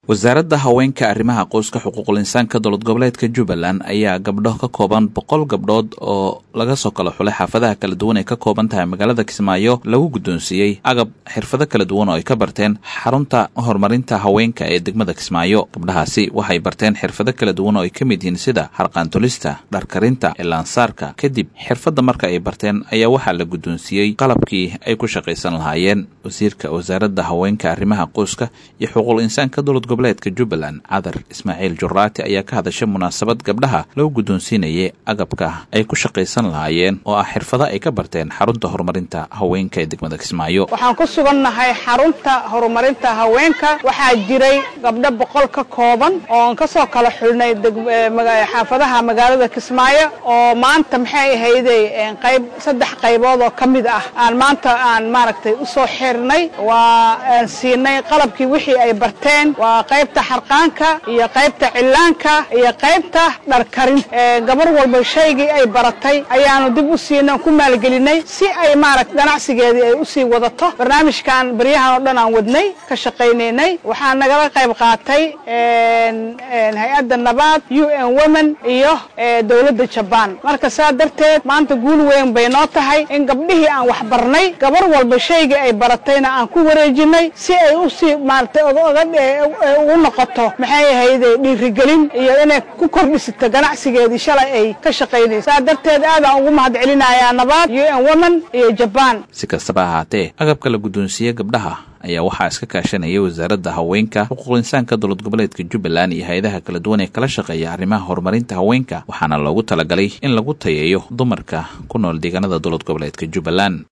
wasaaradda haweenka arrimaha qoyska xuquuqul insaanka dowlad goboleedka jubbaland ayaa gabdho ka kooban boqol gabdhood oo laga soo kala xulay xaafadaha kala duwan ay ka kooban tahay magaalada kismaayo lagu guddoonsiiyey agab xirfado kala duwan oo ay ka barteen xarunta horumarinta haweenka ee degmada kismaayo gabdhahaasi waxay barteen xirfado kala duwan oo ay ka mid yihiin sida harqaantulista dharkarinta ilaansaarka kadib xirfadda marka ay barteen ayaa waxaa la guddoonsiiyey qalabkii ay ku shaqaysan lahaayeen wasiirka wasaaradda haweenka arrimaha qoyska iyo xuquuqul insaanka dowlad goboleedka jubbaland cadar ismaaciil juraati ayaa ka hadashay munaasabad gabdhaha lagu guddoonsiinayay agabka ay ku shaqaysan lahaayeen oo ah xirfado ay ka barteen xarunta horumarinta haweenka ee degmada kismaayo waxaan ku sugannahay xarunta horumarinta haweenka waxaa jiray gabdho boqol ka kooban ooan ka soo kala xulnay xaafadaha magaalada kismaayo oo maanta maxay ahayday qayb saddex qaybood oo ka mid ah aan maanta aan maaragtay u soo xirnay waa aan siinay qalabkii wixii ay barteen waa qaybta xarqaanka iyo qaybta cillaanka iyo qaybta dharkarin gabar walba shaygii ay baratay ayaanu dib u siinay ku maalgelinay si ay maaragta ganacsigeedii ay usii wadato barnaamijkan baryahan oo dhan aan wadnay ka shaqaynaynay waxaa nagala qayb qaatay hay-adda nabaad u n women iyo dowladda jabaan marka saa darteed maanta guul weyn bay noo tahay in gabdhihii aan wax barnay gabar walba shaygii ay baratayna aan ku wareejinay si ay usii maaragtay ugu noqoto maxay ahayde dhiirigelin iyo inay ku kordhisato ganacsigeedii shalay ay ka shaqaynayso saa darteed aadaan ugu mahad celinayaa nabaad u n women iyo jabaan si kastaba ahaatee agabka la guddoonsiiye gabdhaha ayaa waxaa iska kaashanayay wasaaradda haweenka xuquuqul insaanka dowlad goboleedka jubbaland iyo hay-adaha kala duwan ee kala shaqeeya arrimaha horumarinta haweenka waxaana loogu talagalay in lagu tayeeyo dumarka ku nool deegaanada dowlad goboleedka jubbaland